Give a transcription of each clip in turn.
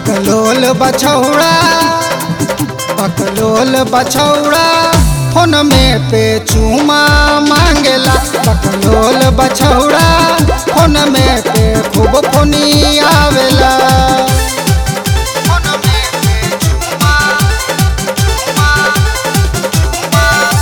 बकलोल बछौड़ा बकलोल बछौड़ा फोन में पे चूमा मांगेला बकलोल बछौड़ा फोन में पे खूब फोनी आवेला फोन में पे चूमा चूमा चूमा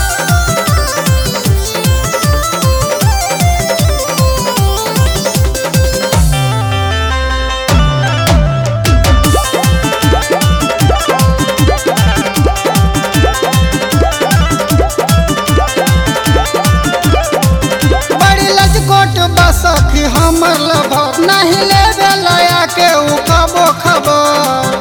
बड़ी लजकोट बसखी हमर लभर नहीं लेवे लया के उ कबो खबर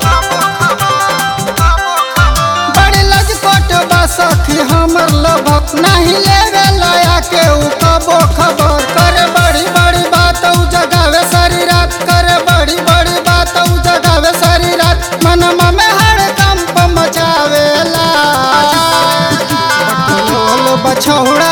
बड़ी लजकोट बसखी हमर लभर नहीं लेवे लया के उ कबो खबर करे बड़ी बड़ी बात उ जगावे सारी रात करे बड़ी बड़ी बात उ जगावे सारी रात मनमा में हर कंप मचावेला बकलोल बछौड़ा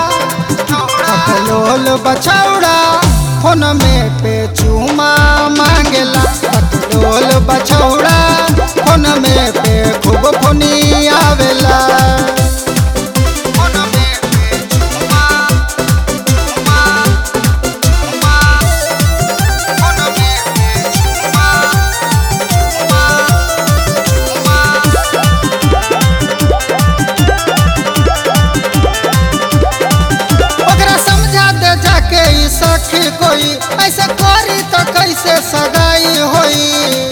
बकलोल बछौड़ा फोन में पे चूमा मांगेला बकलोल बछौड़ा फोन में पे खूब फोनी आवेला फोन में पे चूमा चूमा चूमा फोन में पे चूमा चूमा ओकरा समझा दे जाके ई सखी कोई ऐसे करी तो कैसे सगाई होई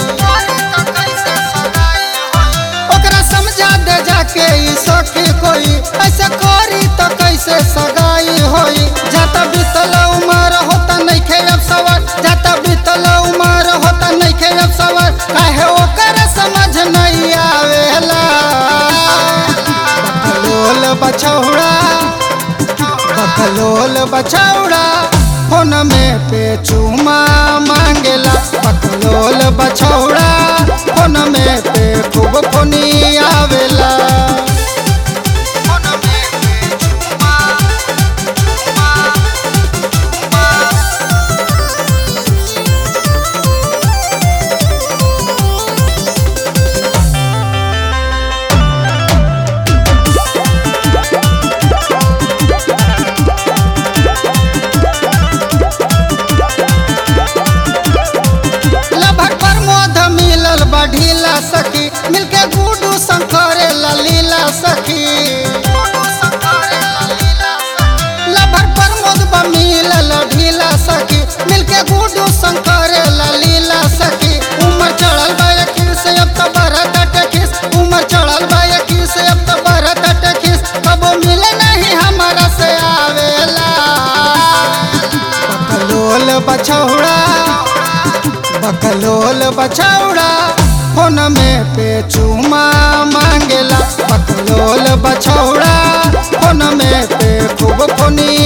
ओकरा समझा दे जाके ई सखी कोई ऐसे करी तो कैसे सगाई होई जाता बीतल उमर होता नहीं खे अब सवार जाता बीतल उमर होता नहीं खे अब सवार काहे ओकर समझ नहीं आवेला बकलोल बछौड़ा बकलोल बछौड़ा फोन में पे चूमा मांगेला बकलोल बछौड़ा फोन में पे खूब फोनी आवेला फोन में पे चूमा चूमा चूमा लभर प्रमोद मिलल बढ़ीला सखी मिलके गुडू शंकरे ललीला सखी लभर प्रमोद बा मिलल ढीला सखी मिलके गुडू शंकरे ललीला सखी उमर चढ़ल बा यकीर से अब तो बरत टकिस उमर चढ़ल बा यकीर से अब तो बरत टकिस कबो मिले नहीं हमारा से आवेला बकलोल बछौड़ा बकलोल बछौड़ा फोन में पे चूमा मांगेला बकलोल बछौड़ा फोन में पे खूब फोनी